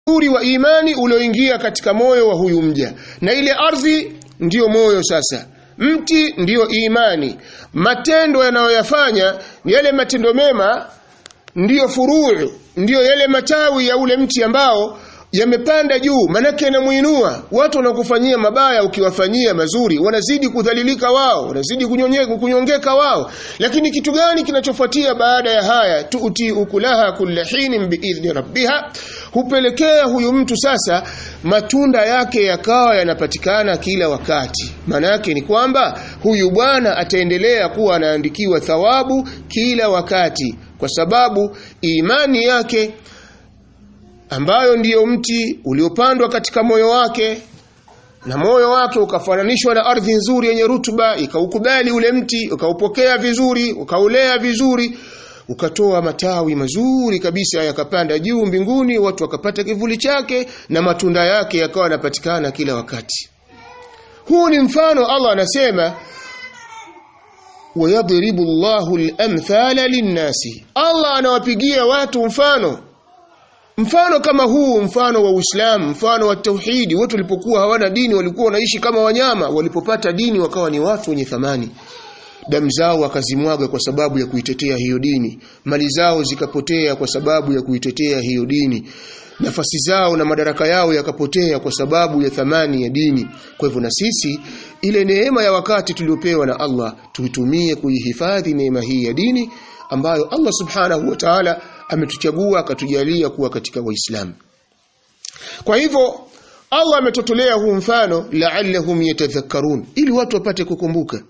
uzuri wa imani ulioingia katika moyo wa huyu mja na ile ardhi ndiyo moyo sasa mti ndiyo imani matendo yanayoyafanya yale matendo mema ndiyo furuu ndiyo yale matawi ya ule mti ambao yamepanda juu manake yanamuinua watu wanakufanyia mabaya ukiwafanyia mazuri wanazidi kudhalilika wao wanazidi kunyonye- kunyongeka wao lakini kitu gani kinachofuatia baada ya haya tuuti ukulaha kulla hinin biidhni rabbiha hupelekea huyu mtu sasa matunda yake yakawa yanapatikana kila wakati maana yake ni kwamba huyu bwana ataendelea kuwa anaandikiwa thawabu kila wakati kwa sababu imani yake ambayo ndiyo mti uliopandwa katika moyo wake na moyo wake ukafananishwa na ardhi nzuri yenye rutuba ikaukubali ule mti ukaupokea vizuri ukaulea vizuri ukatoa matawi mazuri kabisa yakapanda juu mbinguni watu wakapata kivuli chake na matunda yake yakawa yanapatikana kila wakati huu ni mfano Allah anasema wayadribu Allahu al-amthala lin-nasi Allah anawapigia watu mfano Mfano kama huu, mfano wa Uislamu, mfano wa tauhidi, watu walipokuwa hawana dini walikuwa wanaishi kama wanyama, walipopata dini wakawa ni watu wenye thamani. Damu zao wakazimwaga kwa sababu ya kuitetea hiyo dini, mali zao zikapotea kwa sababu ya kuitetea hiyo dini, nafasi zao na madaraka yao yakapotea kwa sababu ya thamani ya dini. Kwa hivyo na sisi ile neema ya wakati tuliopewa na Allah tuitumie kuihifadhi neema hii ya dini ambayo Allah subhanahu wa ta'ala ametuchagua akatujalia kuwa katika waislamu kwa hivyo Allah ametotolea huu mfano la'allahum yatadhakkarun ili watu wapate kukumbuka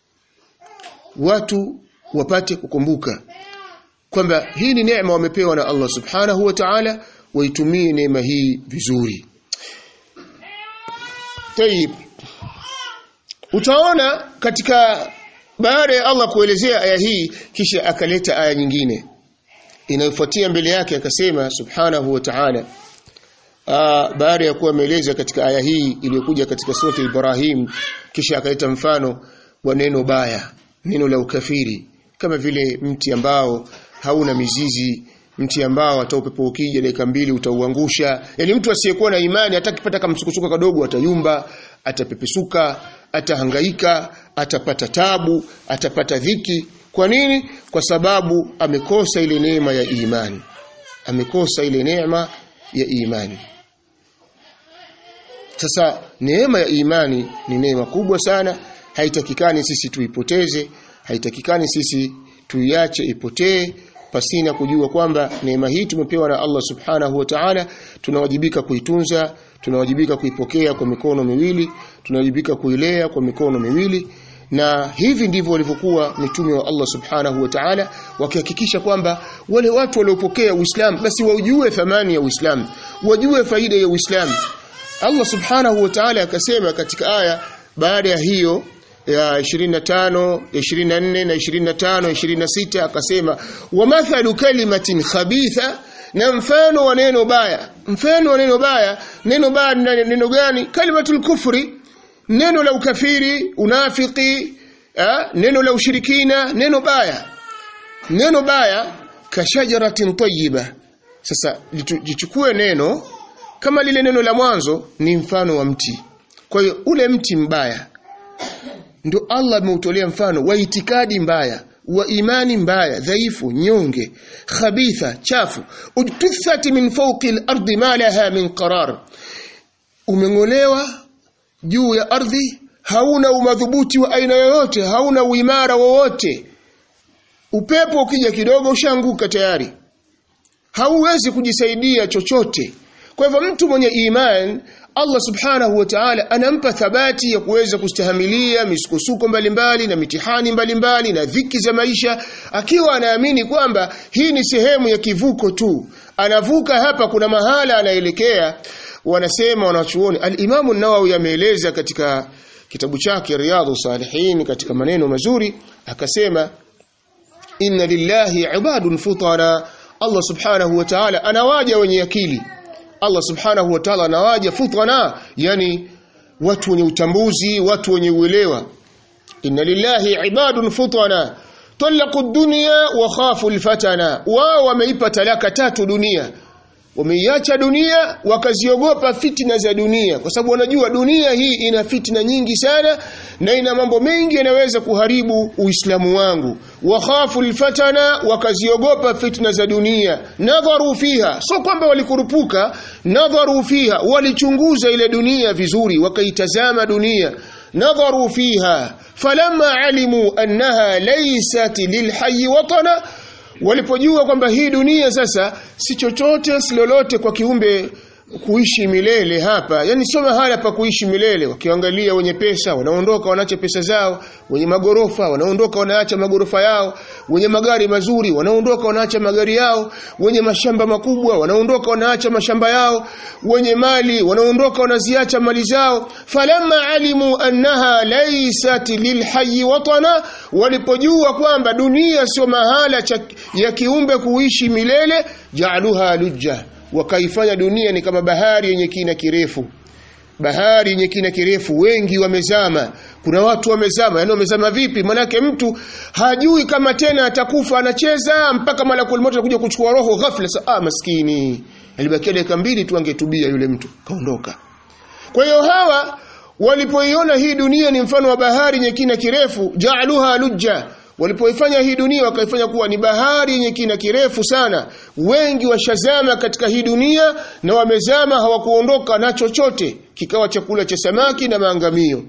watu wapate kukumbuka kwamba hii ni neema wamepewa na Allah subhanahu wa ta'ala waitumie neema hii vizuri Tayib utaona katika baada ya Allah kuelezea aya hii kisha akaleta aya nyingine inayofuatia mbele yake akasema subhanahu wa ta'ala baada ya kuwa ameeleza katika aya hii iliyokuja katika sura Ibrahim kisha akaleta mfano wa neno baya neno la ukafiri kama vile mti ambao hauna mizizi mti ambao hata upepo ukija dakika mbili utauangusha yani mtu asiyekuwa na imani hata kipata kama msukosuko kadogo atayumba atapepesuka atahangaika atapata tabu atapata dhiki kwa nini kwa sababu amekosa ile neema ya imani amekosa ile neema ya imani sasa neema ya imani ni neema kubwa sana haitakikani sisi tuipoteze haitakikani sisi tuiache ipotee pasina kujua kwamba neema hii tumepewa na Allah subhanahu wa ta'ala tunawajibika kuitunza tunawajibika kuipokea kwa mikono miwili tunawajibika kuilea kwa mikono miwili na hivi ndivyo walivyokuwa mitume wa Allah subhanahu wa ta'ala wakihakikisha kwamba wale watu waliopokea Uislamu basi wajue thamani ya Uislamu wajue faida ya Uislamu Allah subhanahu wa ta'ala akasema katika aya baada ya hiyo ya 25 24 na 25 26 akasema wa mathalu kalimatin khabitha na mfano wa neno baya mfano wa neno baya neno baya ni neno gani kalimatul kufri neno la ukafiri unafiki eh, neno la ushirikina neno baya neno baya kashajaratin tayyiba sasa jichukue neno kama lile neno la mwanzo ni mfano wa mti kwa hiyo ule mti mbaya ndio Allah ameutolea mfano wa itikadi mbaya wa imani mbaya dhaifu nyonge khabitha chafu ujtuthat min fawqi al-ardi ma laha min qarar umeng'olewa juu ya ardhi hauna umadhubuti wa aina yoyote hauna uimara wowote upepo ukija kidogo ushaanguka tayari hauwezi kujisaidia chochote kwa hivyo mtu mwenye iman Allah subhanahu wa ta'ala anampa thabati ya kuweza kustahimilia misukosuko mbalimbali na mitihani mbalimbali na dhiki za maisha akiwa anaamini kwamba hii ni sehemu ya kivuko tu anavuka hapa kuna mahala anaelekea wanasema wanachuoni al-Imam an-Nawawi ameeleza katika kitabu chake Riyadhus Salihin katika maneno mazuri akasema inna lillahi ibadun futara Allah subhanahu wa ta'ala anawaja wenye akili Allah subhanahu wa ta'ala anawaja futana yani watu wenye utambuzi watu wenye uelewa inna lillahi ibadun futana talaqu dunya wa khafu alfatana wao wameipa talaka tatu dunia wameiacha dunia wakaziogopa fitna za dunia kwa sababu wanajua dunia hii ina fitna nyingi sana na ina mambo mengi yanaweza kuharibu uislamu wangu wakhafu alfatana wakaziogopa fitna za dunia nadharu fiha so kwamba walikurupuka nadharu fiha walichunguza ile dunia vizuri wakaitazama dunia nadharu fiha falamma alimu annaha laysat lilhayy watana walipojua kwamba hii dunia sasa si chochote si lolote kwa kiumbe kuishi milele hapa yani sio mahala pa kuishi milele wakiangalia wenye pesa wanaondoka wanaacha pesa zao wenye magorofa wanaondoka wanaacha magorofa yao wenye magari mazuri wanaondoka wanaacha magari yao wenye mashamba makubwa wanaondoka wanaacha mashamba yao wenye mali wanaondoka wanaziacha mali zao falamma alimu annaha laysat lilhayy watana walipojua kwamba dunia sio mahala cha, ya kiumbe kuishi milele jaaluha lujja wakaifanya dunia ni kama bahari yenye kina kirefu bahari yenye kina kirefu wengi wamezama kuna watu wamezama yani wamezama vipi manake mtu hajui kama tena atakufa anacheza mpaka malakul maut anakuja kuchukua roho ghafla sa ah maskini alibakia dakika mbili tu angetubia yule mtu kaondoka kwa hiyo hawa walipoiona hii dunia ni mfano wa bahari yenye kina kirefu jaaluha lujja walipoifanya hii dunia wakaifanya kuwa ni bahari yenye kina kirefu sana wengi washazama katika hii dunia na wamezama hawakuondoka na chochote kikawa chakula cha samaki na maangamio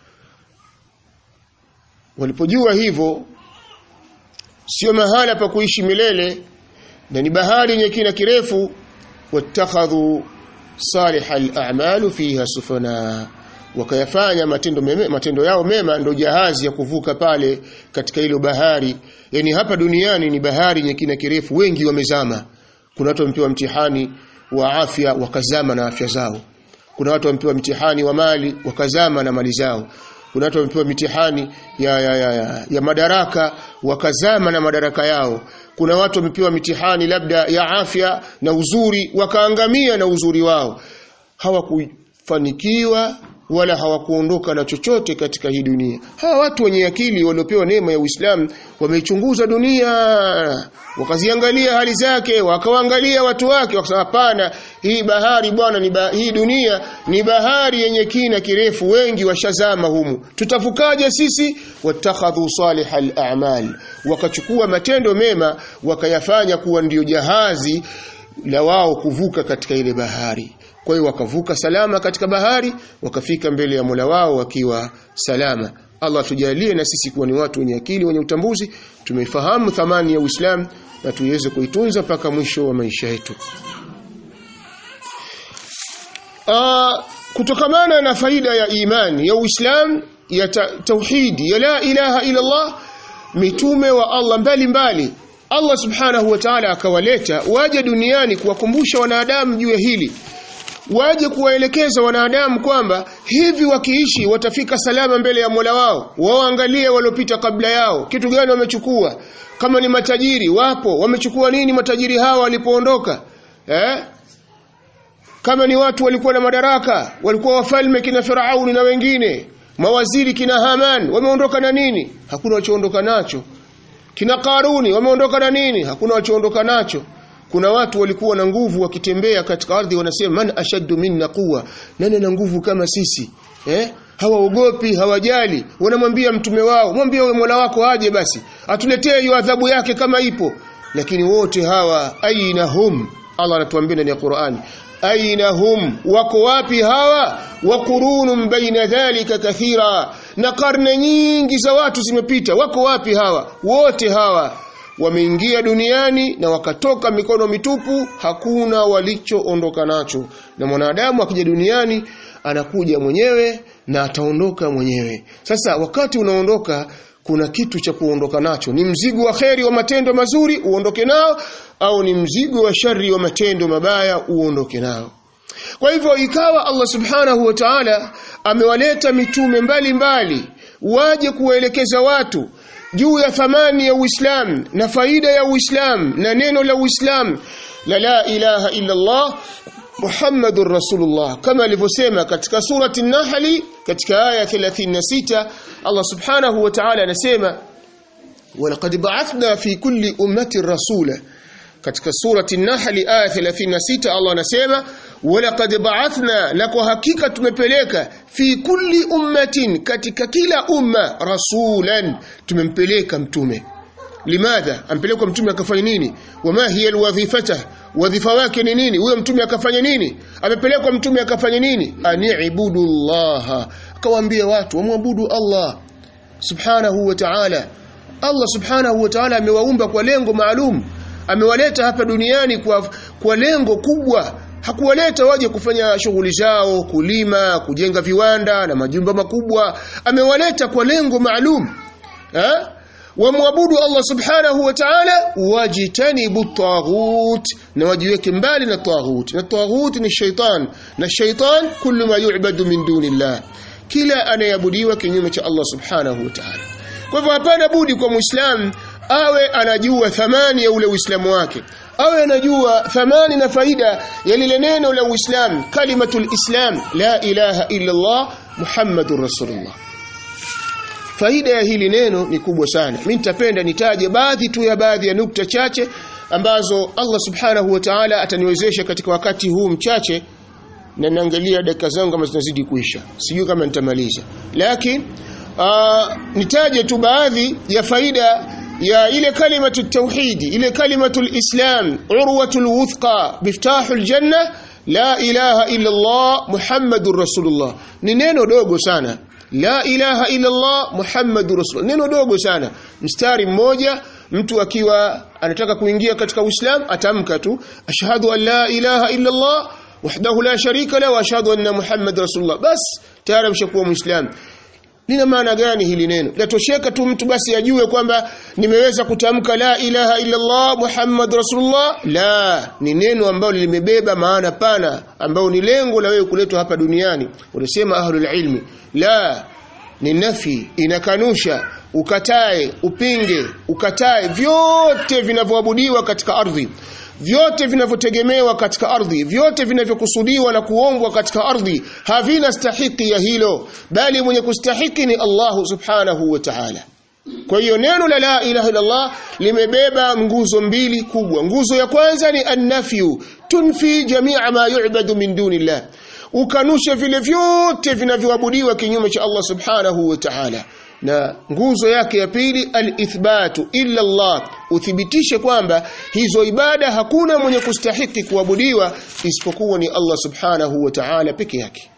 walipojua hivyo sio mahala pa kuishi milele na ni bahari yenye kina kirefu wattakhadhu salih al-a'malu fiha sufana wakayafanya matendo meme, matendo yao mema ndo jahazi ya kuvuka pale katika hilo bahari yani hapa duniani ni bahari yenye kina kirefu wengi wamezama kuna watu wamepewa mtihani wa afya wakazama na afya zao kuna watu wamepewa mtihani wa mali wakazama na mali zao kuna watu wamepewa mitihani ya, ya, ya, ya, ya madaraka wakazama na madaraka yao kuna watu wamepewa mitihani labda ya afya na uzuri wakaangamia na uzuri wao hawakufanikiwa wala hawakuondoka na chochote katika hii dunia. Hawa watu wenye akili waliopewa neema ya Uislamu wameichunguza dunia, wakaziangalia hali zake, wakawaangalia watu wake, wakasema hapana, hii bahari bwana ni ba, hii dunia ni bahari yenye kina kirefu, wengi washazama humu. Tutavukaje sisi? Watakhadhu salihal a'mal, wakachukua matendo mema wakayafanya kuwa ndiyo jahazi la wao kuvuka katika ile bahari kwa hiyo wakavuka salama katika bahari wakafika mbele ya Mola wao wakiwa salama Allah tujalie na sisi kuwa ni watu wenye akili wenye utambuzi tumeifahamu thamani ya Uislamu na tuiweze kuitunza mpaka mwisho wa maisha yetu Aa, kutokamana na faida ya imani ya Uislamu ya ta tauhidi ya la ilaha ila Allah mitume wa Allah mbalimbali mbali. Allah subhanahu wa ta'ala akawaleta waje duniani kuwakumbusha wanadamu juu ya hili waje kuwaelekeza wanadamu kwamba hivi wakiishi watafika salama mbele ya Mola wao waangalie waliopita kabla yao kitu gani wamechukua kama ni matajiri wapo wamechukua nini matajiri hawa walipoondoka eh kama ni watu walikuwa na madaraka walikuwa wafalme kina Firauni na wengine mawaziri kina Haman wameondoka na nini hakuna wachoondoka nacho kina Karuni wameondoka na nini hakuna wachoondoka nacho kuna watu walikuwa na nguvu wakitembea katika ardhi wanasema man ashaddu minna quwa nani na nguvu kama sisi eh hawaogopi hawajali wanamwambia mtume wao mwambie wewe Mola wako aje basi atuletee hiyo adhabu yake kama ipo lakini wote hawa aina hum Allah anatuambia ndani ya Qur'ani aina hum wako wapi hawa wa qurunun baina dhalika kathira na karne nyingi za watu zimepita wako wapi hawa wote hawa wameingia duniani na wakatoka mikono mitupu hakuna walichoondoka nacho na mwanadamu akija duniani anakuja mwenyewe na ataondoka mwenyewe sasa wakati unaondoka kuna kitu cha kuondoka nacho ni mzigo wa kheri wa matendo mazuri uondoke nao au ni mzigo wa shari wa matendo mabaya uondoke nao kwa hivyo ikawa Allah subhanahu wa ta'ala amewaleta mitume mbalimbali mbali, waje kuwaelekeza watu juu ya thamani ya Uislamu na faida ya Uislamu na neno la Uislamu la la ilaha illa Allah Muhammadur Rasulullah kama alivyosema katika surati An-Nahl katika aya 36 Allah subhanahu wa ta'ala anasema walaqad ba'athna fi kulli ummatin rasula katika surati An-Nahl aya 36 Allah anasema walaqad ba'athna na kwa hakika tumepeleka fi kulli ummatin katika kila umma rasulan tumempeleka mtume limadha ampelekwa mtume akafanya nini wama hiya alwadhifata wadhifa wake ni nini huyo mtume akafanya nini amepelekwa mtume akafanya nini ani'budu Allah akawaambia watu wamwabudu Allah subhanahu wa ta'ala Allah subhanahu wa ta'ala amewaumba kwa lengo maalum amewaleta hapa duniani kwa kwa lengo kubwa hakuwaleta waje kufanya shughuli zao kulima kujenga viwanda na majumba makubwa amewaleta kwa lengo maalum eh wamwabudu Allah subhanahu wa ta'ala wajitanibu taghut na wajiweke mbali na taghut na taghut ni shaitan na shaitan kullu ma yu'badu min dunillah kila anayeabudiwa kinyume cha Allah subhanahu wa ta'ala kwa hivyo hapana budi kwa muislam awe anajua thamani ya ule uislamu wake awe anajua thamani na faida ya lile neno la uislamu kalimatul islam la ilaha illa Allah muhammadur rasulullah faida ya hili neno ni kubwa sana mimi nitapenda nitaje baadhi tu ya baadhi ya nukta chache ambazo Allah subhanahu wa ta'ala ataniwezesha katika wakati huu mchache na naangalia dakika zangu kama zinazidi kuisha sijui kama nitamaliza lakini nitaje tu baadhi ya faida ya ile kalimatu tauhidi ile kalimatu islam urwatul wuthqa miftahul janna la ilaha illa Allah muhammadur rasulullah ni neno dogo sana la ilaha illa Allah muhammadur rasulullah neno dogo sana mstari mmoja mtu akiwa anataka kuingia katika uislamu atamka tu ashhadu an la ilaha illa Allah wahdahu la sharika la wa ashhadu anna muhammad rasulullah bas tayari ameshakuwa muislamu lina maana gani hili neno latosheka tu mtu basi ajue kwamba nimeweza kutamka la ilaha illa Allah Muhammad Rasulullah la ni neno ambalo limebeba maana pana ambao ni lengo la wewe kuletwa hapa duniani unasema ahlul ilmi la ni nafi inakanusha ukatae upinge ukatae vyote vinavyoabudiwa katika ardhi vyote vinavyotegemewa katika ardhi vyote vinavyokusudiwa na kuombwa katika ardhi havina stahiki ya hilo bali mwenye kustahiki ni Allah subhanahu wa ta'ala kwa hiyo neno la la ilaha illallah limebeba nguzo mbili kubwa nguzo ya kwanza ni annafyu tunfi jamia ma yu'badu min dunillah ukanushe vile vyote vinavyoabudiwa kinyume cha Allah subhanahu wa ta'ala na nguzo yake ya pili alithbatu illa Allah uthibitishe kwamba hizo ibada hakuna mwenye kustahiki kuabudiwa isipokuwa ni Allah subhanahu wa ta'ala peke yake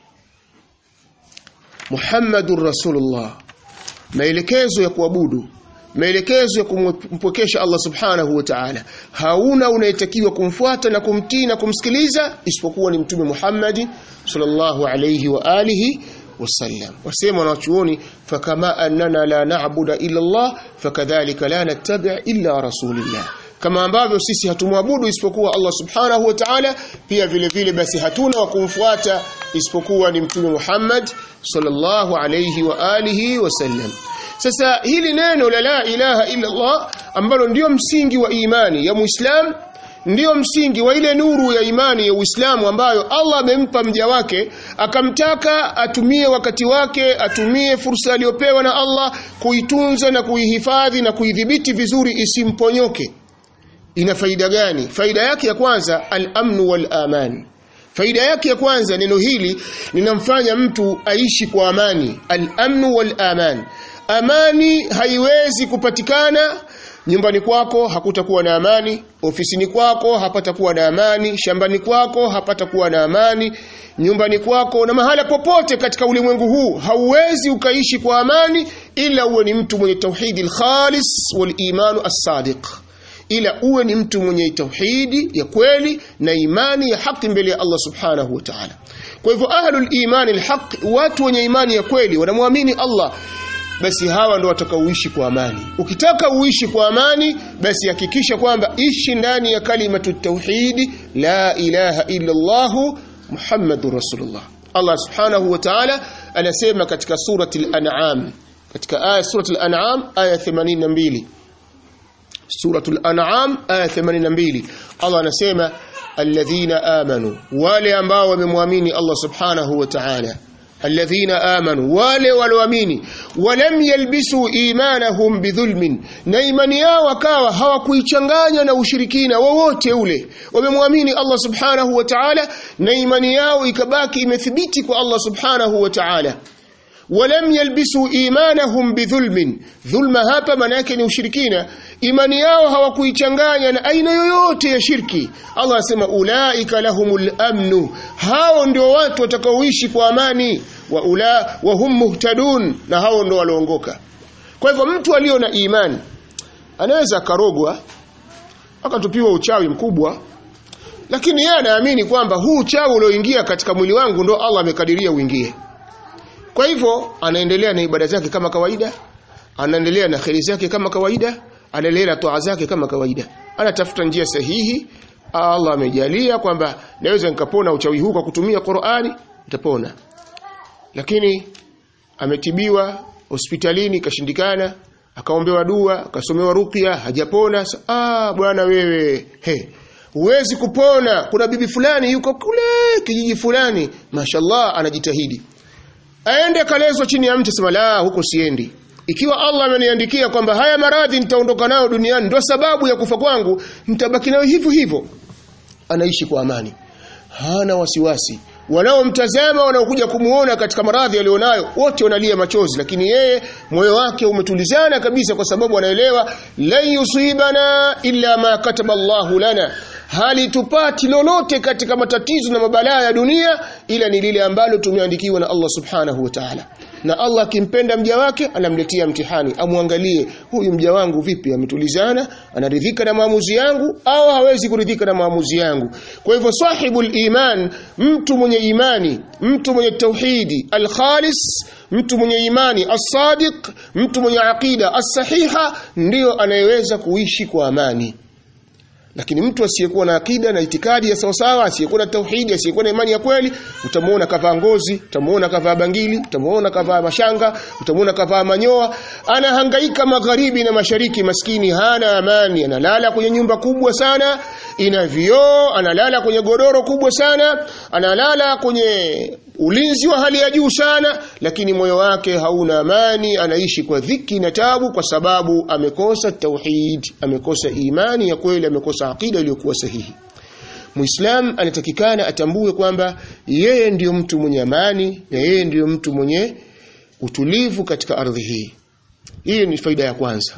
Muhammadur Rasulullah maelekezo ya kuabudu maelekezo ya kumpokesha Allah subhanahu wa ta'ala hauna unayetakiwa kumfuata na kumtii na kumsikiliza isipokuwa ni mtume Muhammad sallallahu alayhi wa alihi wasallam wasema wanachuoni fakama annana la na'budu illa Allah fakadhalika la nattabi' illa rasulillah kama ambavyo sisi hatumwabudu isipokuwa Allah subhanahu wa ta'ala pia vile vile basi hatuna wa kumfuata isipokuwa ni mtume Muhammad sallallahu alayhi wa alihi wasallam sasa hili neno la la ilaha illa Allah ambalo ndio msingi wa imani ya Muislam ndiyo msingi wa ile nuru ya imani ya Uislamu ambayo Allah amempa mja wake akamtaka atumie wakati wake atumie fursa aliyopewa na Allah kuitunza na kuihifadhi na kuidhibiti vizuri isimponyoke ina faida gani faida yake ya kwanza al-amnu wal-aman faida yake ya kwanza neno hili linamfanya mtu aishi kwa amani al-amnu wal-aman amani haiwezi kupatikana nyumbani kwako hakutakuwa na amani ofisini kwako hapatakuwa na amani shambani kwako hapatakuwa na amani nyumbani kwako na mahala popote katika ulimwengu huu hauwezi ukaishi kwa amani ila uwe ni mtu mwenye tauhidi al-khalis wal imanu as-sadiq ila uwe ni mtu mwenye tauhidi ya kweli na imani ya haki mbele ya Allah subhanahu wa ta'ala kwa hivyo ahlul imani al-haq watu wenye imani ya kweli wanamwamini Allah basi hawa ndo watakaoishi kwa amani ukitaka uishi kwa amani basi hakikisha kwamba ishi ndani ya kalimatu tauhidi la ilaha illa Allah Muhammadur Rasulullah Allah subhanahu wa ta'ala anasema katika surati al-an'am katika aya surati al-an'am aya 82 suratul an'am aya 82 Allah anasema alladhina amanu wale ambao wamemwamini Allah subhanahu wa ta'ala alladhina amanu wale walioamini walam yalbisu imanahum bidhulmin na imani yao wakawa hawakuichanganya na ushirikina wowote ule wamemwamini Allah subhanahu wa ta'ala na imani yao ikabaki imethibiti kwa Allah subhanahu wa ta'ala walam yalbisu imanahum bidhulmin dhulma hapa maana yake ni ushirikina imani yao hawakuichanganya na aina yoyote ya shirki Allah asema ulaika lahumul amnu hao ndio watu watakaoishi kwa amani wa ula wa hum muhtadun na hao ndio walioongoka kwa hivyo mtu aliyo na imani anaweza akarogwa akatupiwa uchawi mkubwa lakini yeye anaamini kwamba huu uchawi ulioingia katika mwili wangu ndo Allah amekadiria uingie kwa hivyo anaendelea na ibada zake kama kawaida, anaendelea na kheri zake kama kawaida, anaendelea na toa zake kama kawaida. Anatafuta njia sahihi. Allah amejalia kwamba naweza nikapona uchawi huu kwa kutumia Qur'ani, nitapona. Lakini ametibiwa hospitalini kashindikana, akaombewa dua, akasomewa ruqya, hajapona. Ah, bwana wewe, he. Huwezi kupona. Kuna bibi fulani yuko kule kijiji fulani, mashallah anajitahidi aende kalezwa chini ya mti sema la huko siendi ikiwa Allah ameniandikia kwamba haya maradhi nitaondoka nayo duniani ndio sababu ya kufa kwangu nitabaki nayo hivyo hivyo anaishi kwa amani hana wasiwasi wanaomtazama wanaokuja kumuona katika maradhi alionayo wote wanalia machozi lakini yeye moyo wake umetulizana kabisa kwa sababu anaelewa la yusibana illa ma kataba Allahu lana hali tupati lolote katika matatizo na mabalaa ya dunia ila ni lile ambalo tumeandikiwa na Allah subhanahu wa ta'ala na Allah akimpenda mja wake anamletea mtihani amwangalie huyu mja wangu vipi ametulizana anaridhika na maamuzi yangu au hawezi kuridhika na maamuzi yangu kwa hivyo sahibul iman mtu mwenye imani mtu mwenye tauhidi alkhalis mtu mwenye imani as-sadiq mtu mwenye aqida as-sahiha ndiyo anayeweza kuishi kwa amani lakini mtu asiyekuwa na akida na itikadi ya sawasawa asiyekuwa na tauhidi asiyekuwa na imani ya kweli utamuona kavaa ngozi utamuona kavaa bangili utamuona kavaa mashanga utamuona kavaa manyoa anahangaika magharibi na mashariki maskini hana amani analala kwenye nyumba kubwa sana ina vioo analala kwenye godoro kubwa sana analala kwenye ulinzi wa hali ya juu sana lakini moyo wake hauna amani anaishi kwa dhiki na tabu kwa sababu amekosa tauhid amekosa imani ya kweli amekosa akida iliyokuwa sahihi Muislam anatakikana atambue kwamba yeye ndiyo mtu mwenye amani na yeye ndiyo mtu mwenye utulivu katika ardhi hii. Hii ni faida ya kwanza.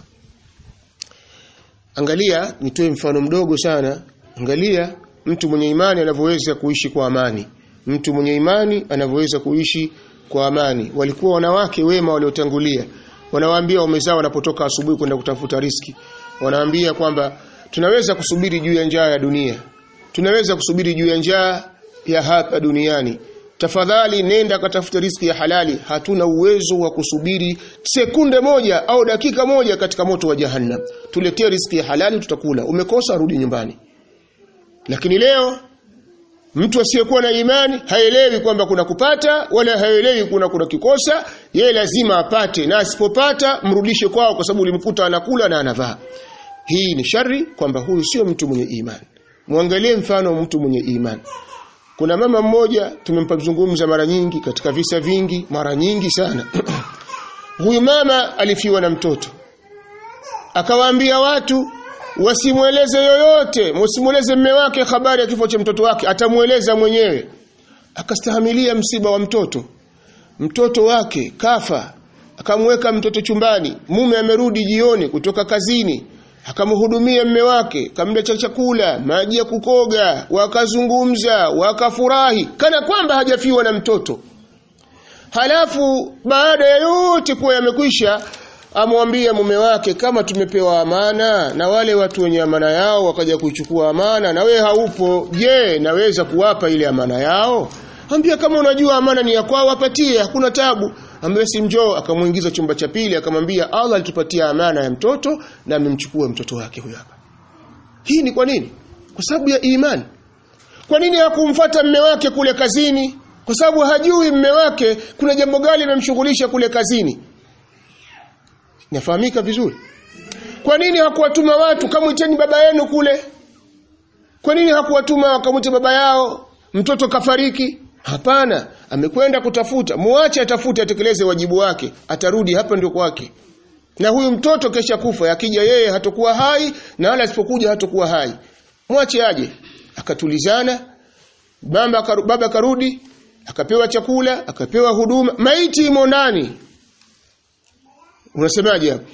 Angalia, nitoe mfano mdogo sana. Angalia mtu mwenye imani anavyoweza kuishi kwa amani. Mtu mwenye imani anavyoweza kuishi kwa amani. Walikuwa wanawake wema waliotangulia. Wanawaambia waume zao wanapotoka asubuhi kwenda kutafuta riski. Wanaambia kwamba tunaweza kusubiri juu ya njaa ya dunia. Tunaweza kusubiri juu ya njaa ya hapa duniani. Tafadhali nenda katafuta riski ya halali. Hatuna uwezo wa kusubiri sekunde moja au dakika moja katika moto wa jahannam. Tuletee riski ya halali tutakula. Umekosa rudi nyumbani. Lakini leo mtu asiyekuwa na imani haelewi kwamba kuna kupata wala haelewi kuna kuna kikosa, yeye lazima apate na asipopata mrudishe kwao kwa sababu ulimkuta anakula na anavaa. Hii ni shari kwamba huyu sio mtu mwenye imani. Muangalie mfano wa mtu mwenye imani. Kuna mama mmoja tumempazungumza mara nyingi katika visa vingi mara nyingi sana. Huyu mama alifiwa na mtoto. Akawaambia watu wasimweleze yoyote, msimweleze mme wake habari ya kifo cha mtoto wake, atamueleza mwenyewe. Akastahimilia msiba wa mtoto. Mtoto wake kafa. Akamweka mtoto chumbani. Mume amerudi jioni kutoka kazini akamhudumia mme wake, kamletea chakula, maji ya kukoga, wakazungumza, wakafurahi kana kwamba hajafiwa na mtoto. Halafu baada ya yote kuwa yamekwisha, amwambia mume wake, kama tumepewa amana na wale watu wenye amana yao wakaja kuichukua amana na we haupo, je, naweza kuwapa ile amana yao? Ambia kama unajua amana ni ya kwao, wapatie, hakuna tabu ambaye si njoo akamuingiza chumba cha pili akamwambia Allah alitupatia amana ya mtoto na amemchukua mtoto wake huyo hapa hii ni kwa nini kwa sababu ya imani kwa nini hakumfuata mme wake kule kazini kwa sababu hajui mme wake kuna jambo gani limemshughulisha kule kazini nafahamika vizuri kwa nini hakuwatuma watu kamwiteni baba yenu kule kwa nini hakuwatuma wakamwite baba yao mtoto kafariki hapana amekwenda kutafuta muache atafute atekeleze wajibu wake atarudi hapa ndio kwake na huyu mtoto kesha kufa akija yeye hatakuwa hai na wala asipokuja hatakuwa hai mwache aje akatulizana baba karu, baba karudi akapewa chakula akapewa huduma maiti imo ndani unasemaje hapo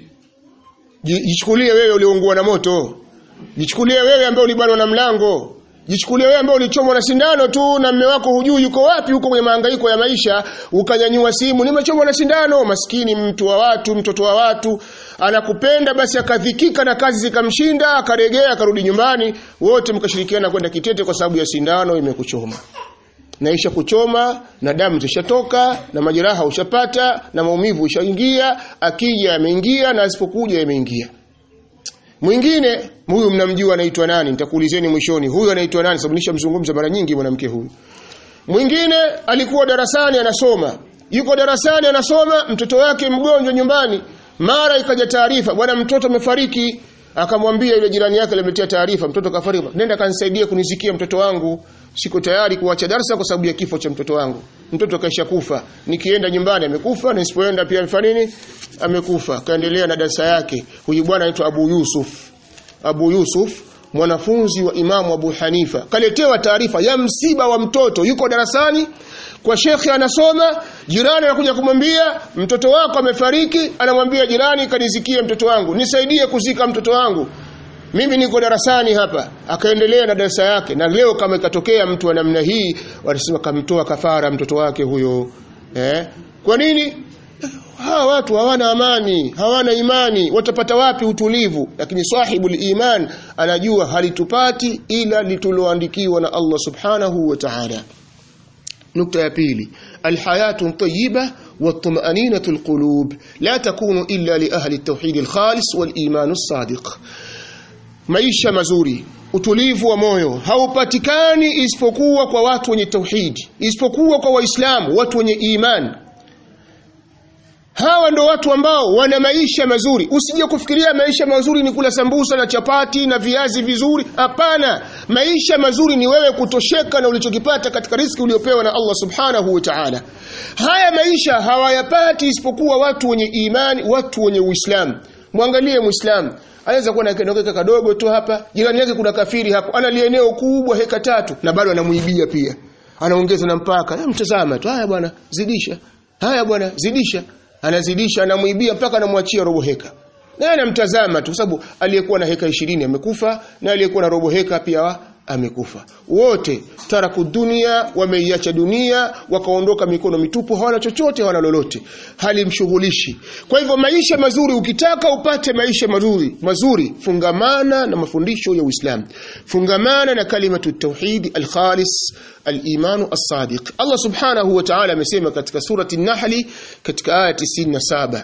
jichukulie wewe uliungua na moto jichukulie wewe ambaye ulibanwa na mlango jichukulie wewe ambaye ulichomwa na sindano tu na mume wako hujui yuko wapi huko kwenye mahangaiko ya maisha ukanyanyua simu nimechomwa na sindano maskini mtu wa watu mtoto wa watu anakupenda basi akadhikika na kazi zikamshinda akaregea akarudi nyumbani wote mkashirikiana kwenda kitete kwa sababu ya sindano imekuchoma naisha kuchoma na damu zishatoka na majeraha ushapata na maumivu ushaingia akija yameingia na asipokuja yameingia mwingine huyu mnamjua anaitwa nani nitakuulizeni mwishoni huyu anaitwa nani sababu nishamzungumza mara nyingi mwanamke huyu mwingine alikuwa darasani anasoma yuko darasani anasoma mtoto wake mgonjwa nyumbani mara ikaja taarifa bwana mtoto amefariki akamwambia yule jirani yake alimetia taarifa mtoto kafariki nenda kanisaidie kunizikia mtoto wangu siko tayari kuacha darasa kwa sababu ya kifo cha mtoto wangu mtoto kaisha kufa nikienda nyumbani amekufa na nisipoenda pia amefanya nini amekufa kaendelea na darasa yake huyu bwana anaitwa Abu Yusuf Abu Yusuf mwanafunzi wa Imamu Abu Hanifa kaletewa taarifa ya msiba wa mtoto yuko darasani kwa shekhi anasoma jirani anakuja kumwambia mtoto wako amefariki anamwambia jirani kanizikie mtoto wangu nisaidie kuzika mtoto wangu mimi niko darasani hapa akaendelea na darasa yake na leo kama ikatokea mtu wa namna hii wanasema kamtoa kafara mtoto wake huyo eh kwa nini hawa watu hawana amani hawana imani watapata wapi utulivu lakini sahibul iman anajua halitupati ila lituloandikiwa na Allah subhanahu wa ta'ala نقطة ya pili الحياة طيبة والطمأنينة القلوب لا تكون إلا لأهل التوحيد الخالص والإيمان الصادق maisha mazuri utulivu wa moyo haupatikani isipokuwa kwa watu wenye tauhidi isipokuwa kwa waislamu watu wenye imani hawa ndo watu ambao wana maisha mazuri usije kufikiria maisha mazuri ni kula sambusa na chapati na viazi vizuri hapana maisha mazuri ni wewe kutosheka na ulichokipata katika riski uliopewa na Allah subhanahu wa ta'ala haya maisha hawayapati isipokuwa watu wenye imani watu wenye uislamu mwangalie muislamu anaweza kuwa na kenokeka kadogo tu hapa jirani yake kuna kafiri hapo ana lieneo kubwa heka tatu na bado anamuibia pia anaongeza na mpaka mtazama tu haya bwana zidisha haya bwana zidisha anazidisha anamuibia mpaka anamwachia robo heka naye anamtazama tu sababu aliyekuwa na heka ishirini amekufa na aliyekuwa na robo heka pia amekufa wote taraku dunia wameiacha dunia wakaondoka mikono mitupu hawana chochote hawana lolote halimshughulishi kwa hivyo maisha mazuri ukitaka upate maisha mazuri mazuri fungamana na mafundisho ya Uislamu fungamana na kalimatu tauhid alkhalis alimanu as-sadiq Allah subhanahu wa ta'ala amesema katika surati an-nahl katika aya 97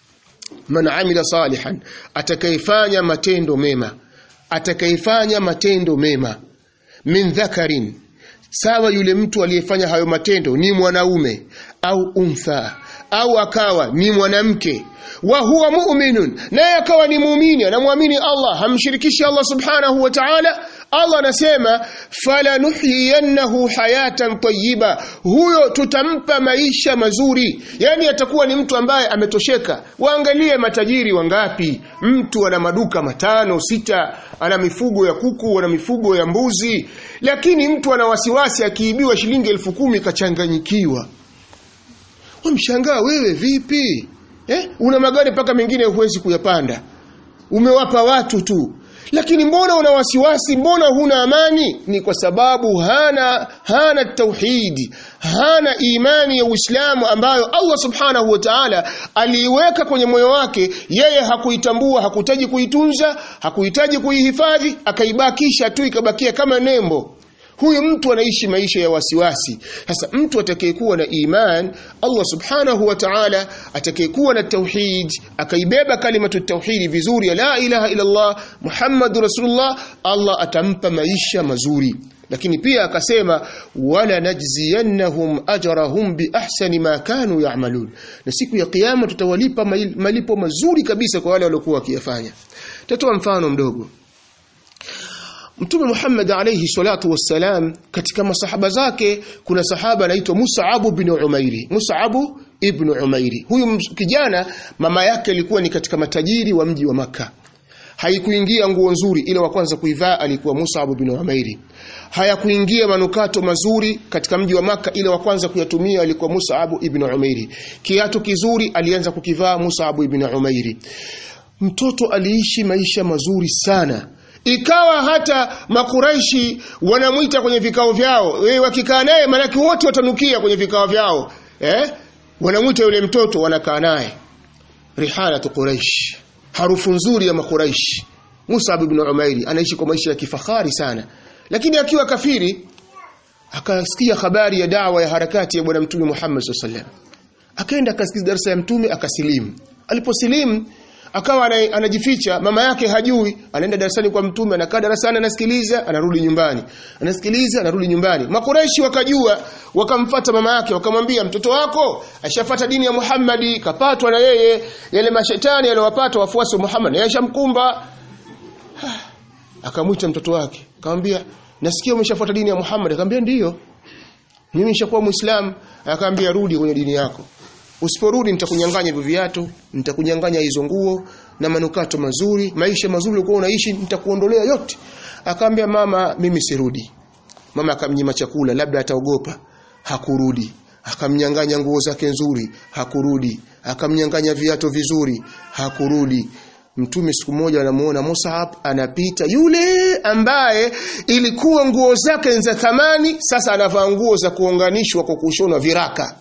man amila salihan atakayefanya matendo mema atakayefanya matendo mema min dhakarin sawa yule mtu aliyefanya hayo matendo ni mwanaume au untha au akawa ni mwanamke wa huwa mu'minun naye akawa ni muumini anamwamini Allah hamshirikishi Allah subhanahu wa ta'ala Allah anasema falanuhyiyannahu hayatan tayyiba huyo tutampa maisha mazuri yani atakuwa ni mtu ambaye ametosheka waangalie matajiri wangapi mtu ana maduka matano sita ana mifugo ya kuku ana mifugo ya mbuzi lakini mtu ana wasiwasi akiibiwa shilingi elfu kumi kachanganyikiwa wamshangaa wewe vipi eh? una magari mpaka mengine huwezi kuyapanda umewapa watu tu lakini mbona una wasiwasi mbona huna amani ni kwa sababu hana hana tauhidi hana imani ya Uislamu ambayo Allah subhanahu wa ta'ala aliiweka kwenye moyo wake yeye hakuitambua hakuhitaji kuitunza hakuhitaji kuihifadhi akaibakisha tu ikabakia kama nembo huyu mtu anaishi maisha ya wasiwasi sasa mtu atakayekuwa na iman Allah subhanahu wa ta'ala atakayekuwa na tauhid akaibeba kalimatu tauhid vizuri ya la ilaha illa Allah Muhammadur Rasulullah Allah atampa maisha mazuri lakini pia akasema wala najziyannahum ajrahum bi ahsani ma kanu ya'malun na siku ya kiyama tutawalipa malipo mazuri kabisa kwa wale waliokuwa wakiyafanya tatoa mfano mdogo Mtume Muhammad alayhi salatu wassalam katika masahaba zake kuna sahaba anaitwa Mus'ab bin Umairi. Mus'ab ibn Umairi. Huyu kijana mama yake alikuwa ni katika matajiri wa mji wa maka Haikuingia nguo nzuri ile wa kwanza kuivaa alikuwa Mus'ab bin Umairi. Hayakuingia manukato mazuri katika mji wa maka ile wa kwanza kuyatumia alikuwa Mus'ab ibn Umairi. Kiatu kizuri alianza kukivaa Mus'ab ibn Umairi. Mtoto aliishi maisha mazuri sana ikawa hata makuraishi wanamwita kwenye vikao vyao wewe wakikaa naye manake wote watanukia kwenye vikao vyao eh wanamwita yule mtoto wanakaa naye rihanatu quraish harufu nzuri ya makuraishi Musa ibn Umairi anaishi kwa maisha ya kifahari sana lakini akiwa kafiri akasikia habari ya dawa ya harakati ya bwana mtume Muhammad sallallahu alaihi wasallam akaenda akasikiza darasa ya mtume akasilimu aliposilimu akawa anajificha mama yake hajui anaenda darasani kwa mtume anakaa darasani anasikiliza anarudi nyumbani anasikiliza anarudi nyumbani makureishi wakajua wakamfata mama yake wakamwambia mtoto wako ashafata dini ya Muhammadi kapatwa na yeye yale mashetani aliyowapata wafuasi wa Muhammad yeye ashamkumba akamwita mtoto wake akamwambia nasikia umeshafuata dini ya Muhammad akamwambia ndiyo mimi nishakuwa muislamu akamwambia rudi kwenye dini yako Usiporudi nitakunyang'anya hivyo viatu, nitakunyang'anya hizo nguo na manukato mazuri, maisha mazuri ulikuwa unaishi nitakuondolea yote. Akaambia mama mimi sirudi. Mama akamnyima chakula labda ataogopa. Hakurudi. Akamnyang'anya nguo zake nzuri, hakurudi. Akamnyang'anya viatu vizuri, hakurudi. Mtume siku moja anamuona Mus'ab anapita yule ambaye ilikuwa nguo zake za thamani sasa anavaa nguo za kuunganishwa kwa kushonwa viraka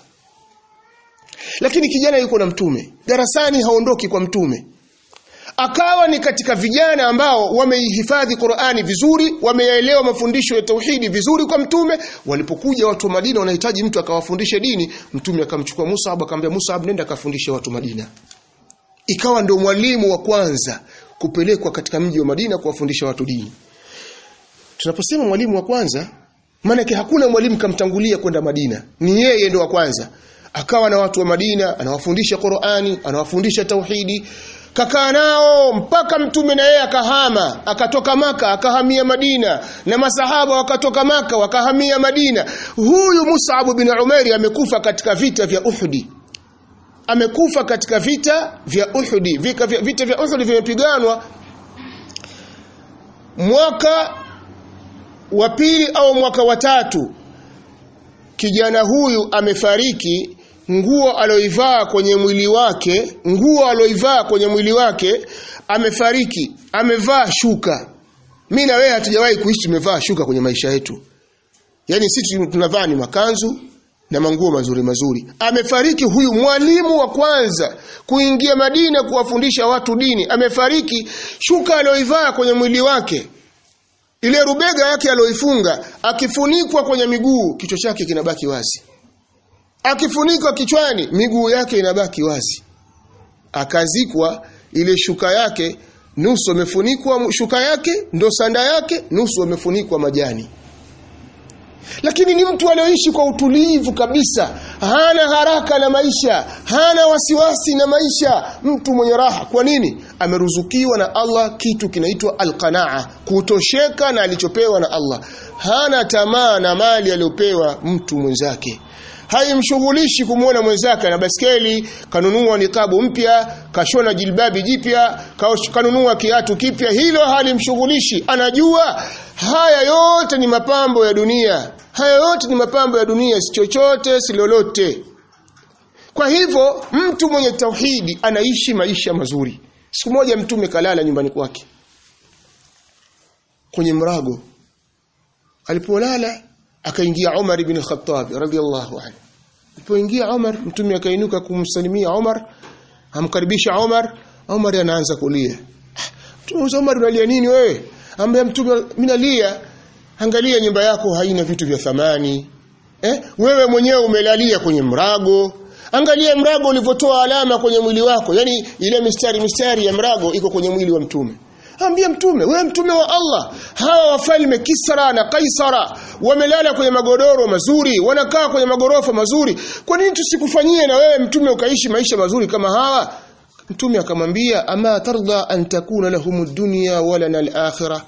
lakini kijana yuko na mtume darasani haondoki kwa mtume akawa ni katika vijana ambao wameihifadhi Qur'ani vizuri wameyaelewa mafundisho ya tauhidi vizuri kwa mtume walipokuja watu wa Madina wanahitaji mtu akawafundishe dini mtume akamchukua Musa akamwambia Musa nenda akafundishe watu Madina ikawa ndio mwalimu wa kwanza kupelekwa katika mji wa Madina kuwafundisha watu dini tunaposema mwalimu wa kwanza maana hakuna mwalimu kamtangulia kwenda Madina ni yeye ndio wa kwanza akawa na watu wa Madina anawafundisha Qur'ani anawafundisha tauhidi kakaa nao mpaka mtume na yeye akahama akatoka maka akahamia Madina na masahaba wakatoka maka wakahamia Madina huyu Mus'ab bin Umair amekufa katika vita vya Uhudi amekufa katika vita vya Uhudi vita vya, vita vya Uhudi vimepiganwa mwaka wa pili au mwaka wa tatu kijana huyu amefariki nguo aloivaa kwenye mwili wake nguo aloivaa kwenye mwili wake amefariki amevaa shuka mimi na wewe hatujawahi kuishi tumevaa shuka kwenye maisha yetu yani sisi tunavaa ni makanzu na manguo mazuri mazuri amefariki huyu mwalimu wa kwanza kuingia Madina kuwafundisha watu dini amefariki shuka aloivaa kwenye mwili wake ile rubega yake aloifunga akifunikwa kwenye miguu kichwa chake kinabaki wazi akifunikwa kichwani miguu yake inabaki wazi akazikwa ile shuka yake nusu amefunikwa shuka yake ndo sanda yake nusu amefunikwa majani lakini ni mtu alioishi kwa utulivu kabisa hana haraka na maisha hana wasiwasi na maisha mtu mwenye raha kwa nini ameruzukiwa na Allah kitu kinaitwa alqanaa kutosheka na alichopewa na Allah hana tamaa na mali aliyopewa mtu mwenzake haimshughulishi kumwona mwenzake na baskeli kanunua nikabu mpya kashona jilbabi jipya kanunua kiatu kipya hilo halimshughulishi anajua haya yote ni mapambo ya dunia haya yote ni mapambo ya dunia si chochote si lolote kwa hivyo mtu mwenye tauhidi anaishi maisha mazuri siku moja mtume kalala nyumbani kwake kwenye mrago alipolala akaingia Umar ibn Khattab radhiallahu anhu alipoingia Umar mtume akainuka kumsalimia Umar amkaribisha Umar Umar anaanza kulia mtume Umar unalia nini wewe ambaye mtume mimi nalia angalia nyumba yako haina vitu vya thamani eh wewe mwenyewe umelalia kwenye mrago angalia mrago ulivyotoa alama kwenye mwili wako yani ile mistari mistari ya mrago iko kwenye mwili wa mtume ambia mtume wewe mtume wa Allah hawa wafalme Kisra na Kaisara wamelala kwenye magodoro mazuri wanakaa kwenye magorofa mazuri kwa nini tusikufanyie na wewe mtume ukaishi maisha mazuri kama hawa mtume akamwambia ama tarda an takuna lahumud dunya wala al-akhirah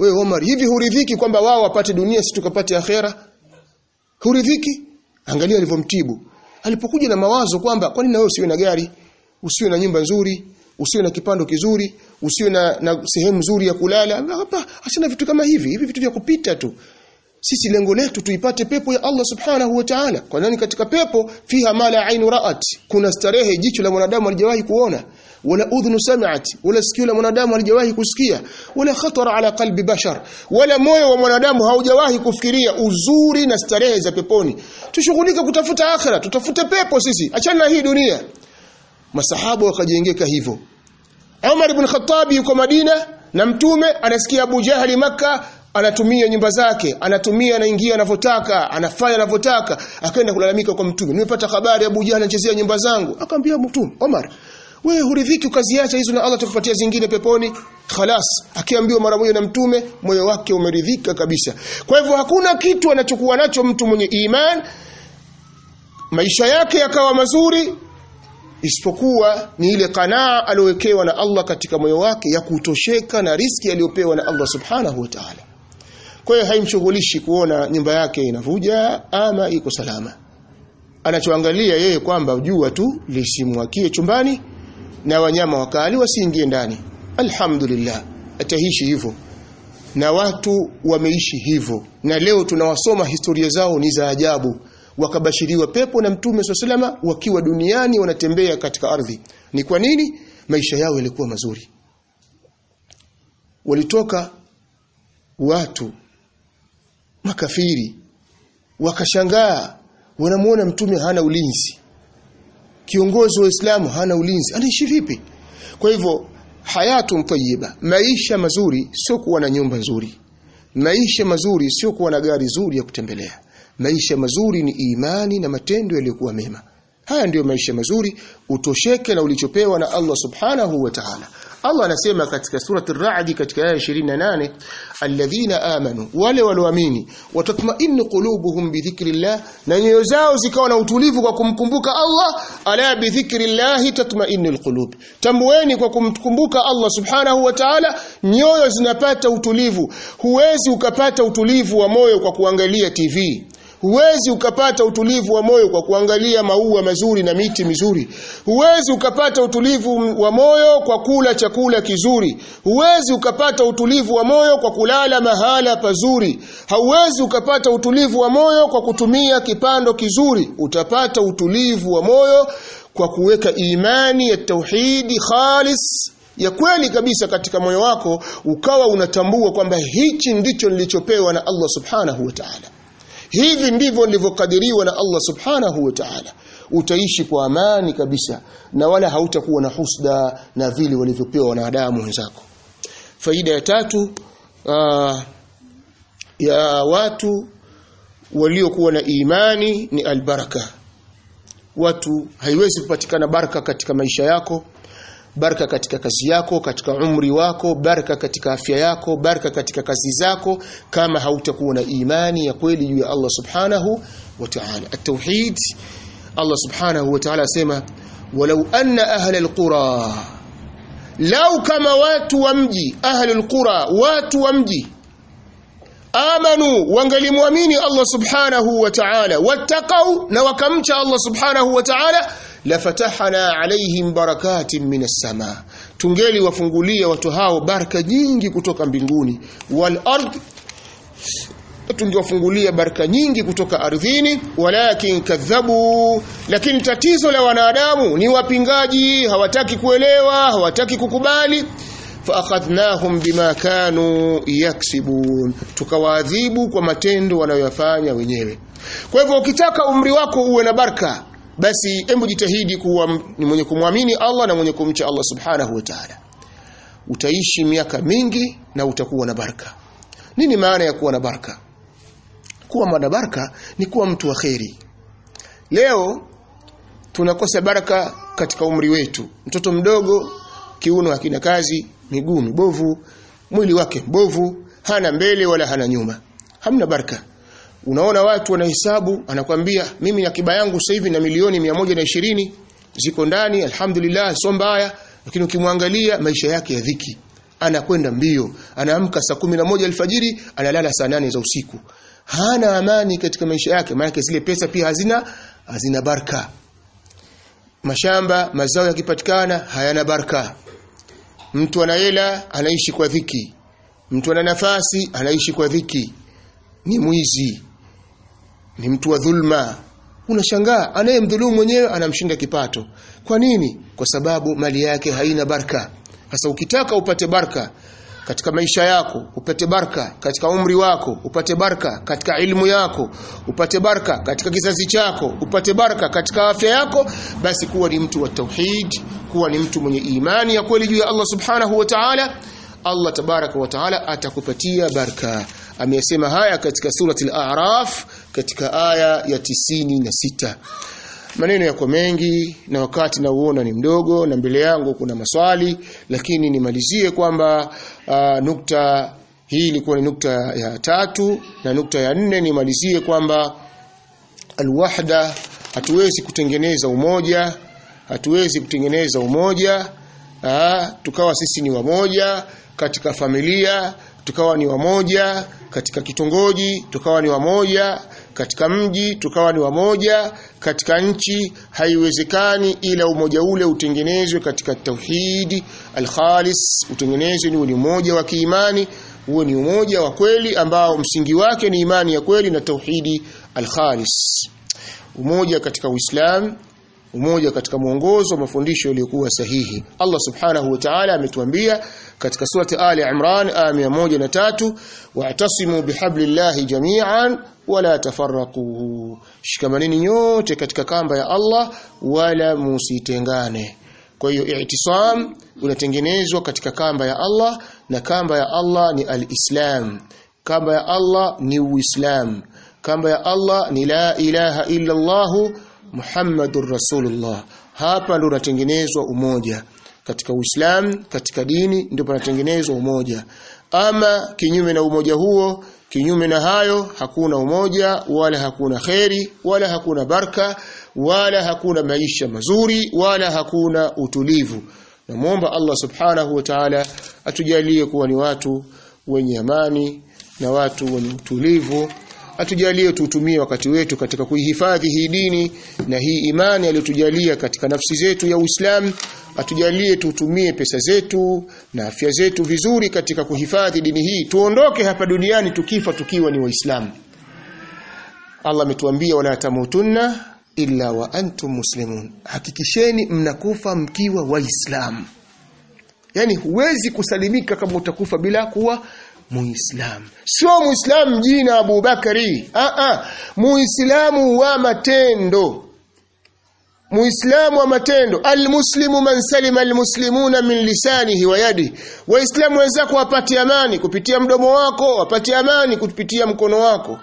wewe Omar hivi huridhiki kwamba wao wapate dunia si tukapate akhera huridhiki angalia alivyomtibu alipokuja na mawazo kwamba kwa nini na wewe usiwe na gari usiwe na nyumba nzuri usiwe na kipando kizuri usiwe na, na sehemu nzuri ya kulala hapa asina vitu kama hivi hivi vitu vya kupita tu sisi lengo letu tuipate pepo ya Allah subhanahu wa ta'ala kwa nani katika pepo fiha mala ainu ra'at kuna starehe jicho la mwanadamu halijawahi kuona wala udhunu sami'at wala sikio la mwanadamu halijawahi kusikia wala khatara ala qalbi bashar wala moyo wa mwanadamu haujawahi kufikiria uzuri na starehe za peponi tushughulike kutafuta akhira tutafute pepo sisi achana na hii dunia masahaba wakajengeka hivyo Umar ibn Khattab yuko Madina na mtume anasikia Abu Jahali maka anatumia nyumba zake anatumia anaingia anavyotaka anafanya anavyotaka akaenda kulalamika kwa mtume nimepata habari Abu Jahali anachezea nyumba zangu akamwambia mtume Omar wewe huridhiki ukaziacha hizo na Allah atakupatia zingine peponi khalas akiambiwa mara moja na mtume moyo wake umeridhika kabisa kwa hivyo hakuna kitu anachokuwa nacho mtu mwenye iman maisha yake yakawa mazuri isipokuwa ni ile kanaa aliyowekewa na Allah katika moyo wake ya kutosheka na riski aliyopewa na Allah subhanahu wa ta'ala kwa hiyo haimshughulishi kuona nyumba yake inavuja ama iko salama anachoangalia yeye kwamba jua tu lisimwakie chumbani na wanyama wakali wasiingie ndani alhamdulillah ataishi hivyo na watu wameishi hivyo na leo tunawasoma historia zao ni za ajabu wakabashiriwa pepo na mtume swalla wakiwa duniani wanatembea katika ardhi ni kwa nini maisha yao yalikuwa mazuri walitoka watu makafiri wakashangaa wanamuona mtume hana ulinzi kiongozi wa Uislamu hana ulinzi anaishi vipi kwa hivyo hayatu tayyiba maisha mazuri sio kuwa na nyumba nzuri maisha mazuri sio kuwa na gari zuri ya kutembelea maisha mazuri ni imani na matendo yaliyokuwa mema haya ndiyo maisha mazuri utosheke na ulichopewa na Allah subhanahu wa ta'ala Allah anasema katika surati ar-Ra'd katika aya 28 alladhina amanu wale walioamini watatma'innu qulubuhum bi dhikrillah na nyoyo zao zikawa na utulivu kwa kumkumbuka Allah ala bi dhikrillah tatma'innul qulub tambueni kwa kumkumbuka Allah subhanahu wa ta'ala nyoyo zinapata utulivu huwezi ukapata utulivu wa moyo kwa kuangalia TV Huwezi ukapata utulivu wa moyo kwa kuangalia maua mazuri na miti mizuri. Huwezi ukapata utulivu wa moyo kwa kula chakula kizuri. Huwezi ukapata utulivu wa moyo kwa kulala mahala pazuri. Hauwezi ukapata utulivu wa moyo kwa kutumia kipando kizuri. Utapata utulivu wa moyo kwa kuweka imani ya tauhidi khalis ya kweli kabisa katika moyo wako ukawa unatambua kwamba hichi ndicho nilichopewa na Allah subhanahu wa ta'ala hivi ndivyo nilivyokadiriwa na Allah subhanahu wa ta'ala utaishi kwa amani kabisa na wala hautakuwa na husda na vile walivyopewa wanadamu wenzako faida ya tatu uh, ya watu waliokuwa na imani ni albaraka watu haiwezi kupatikana baraka katika maisha yako baraka katika kazi yako katika umri wako baraka katika afya yako baraka katika kazi zako kama hautakuwa na imani ya kweli juu ya Allah subhanahu wa ta'ala at-tauhid Allah subhanahu wa ta'ala asema walau anna ahla al-qura lau kama watu wa mji ahli al-qura watu wa mji amanu wangalimwamini Allah subhanahu wa ta'ala wattaqau na wakamcha Allah subhanahu wa ta'ala lafatahna alaihim barakatin minas sama tungeli wafungulia watu hao baraka nyingi kutoka mbinguni wal ard tungewafungulia baraka nyingi kutoka ardhini walakin kadhabu lakini tatizo la wanadamu ni wapingaji hawataki kuelewa hawataki kukubali faakhadhnahum bima kanu yaksibun tukawaadhibu kwa matendo wanayoyafanya wenyewe kwa hivyo ukitaka umri wako uwe na baraka basi hebu jitahidi kuwa ni mwenye kumwamini Allah na mwenye kumcha Allah subhanahu wa ta'ala utaishi miaka mingi na utakuwa na baraka nini maana ya kuwa na baraka kuwa na baraka ni kuwa mtu wa kheri leo tunakosa baraka katika umri wetu mtoto mdogo kiuno hakina kazi miguu mibovu mwili wake mbovu hana mbele wala hana nyuma hamna baraka unaona watu wanahesabu anakwambia mimi akiba yangu sasa hivi na milioni ishirini ziko ndani alhamdulillah sio mbaya lakini ukimwangalia maisha yake ya dhiki anakwenda mbio anaamka saa kumi na moja alfajiri analala saa nane za usiku hana amani katika maisha yake maana zile pesa pia hazina hazina baraka mashamba mazao yakipatikana hayana baraka mtu ana hela anaishi kwa dhiki mtu ana nafasi anaishi kwa dhiki ni mwizi ni mtu wa dhulma unashangaa anayemdhulumu mwenyewe anamshinda kipato kwa nini kwa sababu mali yake haina baraka sasa ukitaka upate baraka katika maisha yako upate baraka katika umri wako upate baraka katika ilmu yako upate baraka katika kizazi chako upate baraka katika afya yako basi kuwa ni mtu wa tauhid kuwa ni mtu mwenye imani ya kweli juu ya Allah subhanahu wa ta'ala Allah tabaraka wa taala atakupatia baraka amesema haya katika surati al-a'raf katika aya ya tisini na sita maneno yako mengi na wakati nauona ni mdogo na mbele yangu kuna maswali lakini nimalizie kwamba uh, nukta hii ilikuwa ni nukta ya tatu na nukta ya nne nimalizie kwamba alwahda hatuwezi kutengeneza umoja hatuwezi kutengeneza umoja aa, tukawa sisi ni wamoja katika familia tukawa ni wamoja katika kitongoji tukawa ni wamoja katika mji tukawa ni wamoja katika nchi haiwezekani ila umoja ule utengenezwe katika tauhidi alkhalis utengenezwe ni umoja wa kiimani huo ni umoja wa kweli ambao msingi wake ni imani ya kweli na tauhidi alkhalis umoja katika uislamu umoja katika mwongozo wa mafundisho yaliyokuwa sahihi Allah subhanahu wa ta'ala ametuambia katika surati Ali Imran aya 103 wa'tasimu bihablillahi jami'an wala tafarraqu shikamaneni nyote katika kamba ya Allah wala musitengane kwa hiyo i'tisam unatengenezwa katika kamba ya Allah na kamba ya Allah ni al-Islam kamba ya Allah ni Uislamu kamba ya Allah ni la ilaha illa Allah Muhammadur Rasulullah hapa ndo unatengenezwa umoja katika Uislamu katika dini ndio panatengenezwa umoja ama kinyume na umoja huo kinyume na hayo hakuna umoja wala hakuna kheri wala hakuna baraka wala hakuna maisha mazuri wala hakuna utulivu namuomba Allah subhanahu wa ta'ala atujalie kuwa ni watu wenye amani na watu wenye utulivu atujalie tuutumie wakati wetu katika kuihifadhi hii dini na hii imani aliyotujalia katika nafsi zetu ya Uislamu atujalie tutumie pesa zetu na afya zetu vizuri katika kuhifadhi dini hii tuondoke hapa duniani tukifa tukiwa ni waislamu Allah ametuambia wala tamutunna illa wa antum muslimun hakikisheni mnakufa mkiwa waislamu yani huwezi kusalimika kama utakufa bila kuwa muislamu sio muislamu jina Abu Bakari a a muislamu wa matendo muislamu wa matendo almuslimu man salima almuslimuna min lisanihi wa yadi waislamu wenzako wapate amani kupitia mdomo wako wapate amani kupitia mkono wako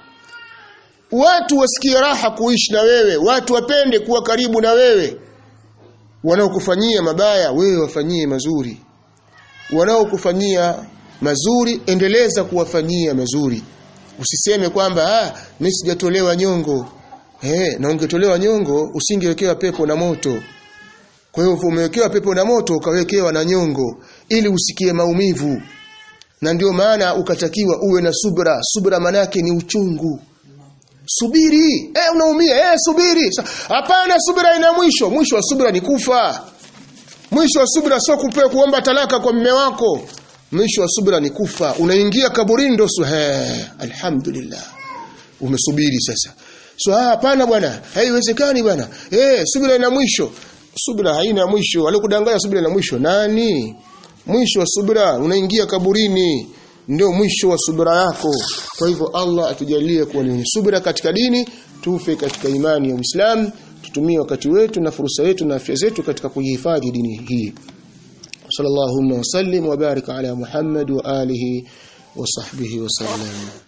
watu wasikie raha kuishi na wewe watu wapende kuwa karibu na wewe wanaokufanyia mabaya wewe wafanyie mazuri wanaokufanyia mazuri endeleza kuwafanyia mazuri usiseme kwamba ah mimi sijatolewa nyongo eh na ungetolewa nyongo usingewekewa pepo na moto kwa hiyo umewekewa pepo na moto ukawekewa na nyongo ili usikie maumivu na ndio maana ukatakiwa uwe na subra subra manake ni uchungu subiri eh unaumia eh subiri hapana subira ina mwisho mwisho wa subira ni kufa mwisho wa subira sio kupewa kuomba talaka kwa mume wako mwisho wa subira ni kufa unaingia kaburini ndo alhamdulillah umesubiri sasa so hapana bwana haiwezekani bwana eh subira ina mwisho subira haina mwisho alikudanganya subira ina mwisho nani mwisho wa subira unaingia kaburini ndio mwisho wa subira yako kwa hivyo Allah atujalie kuwa ni subira katika dini tufe katika imani ya Uislamu tutumie wakati wetu na fursa yetu na afya zetu katika kuhifadhi dini hii صلى اللهم وسلم وبارك على محمد وآله وصحبه وسلم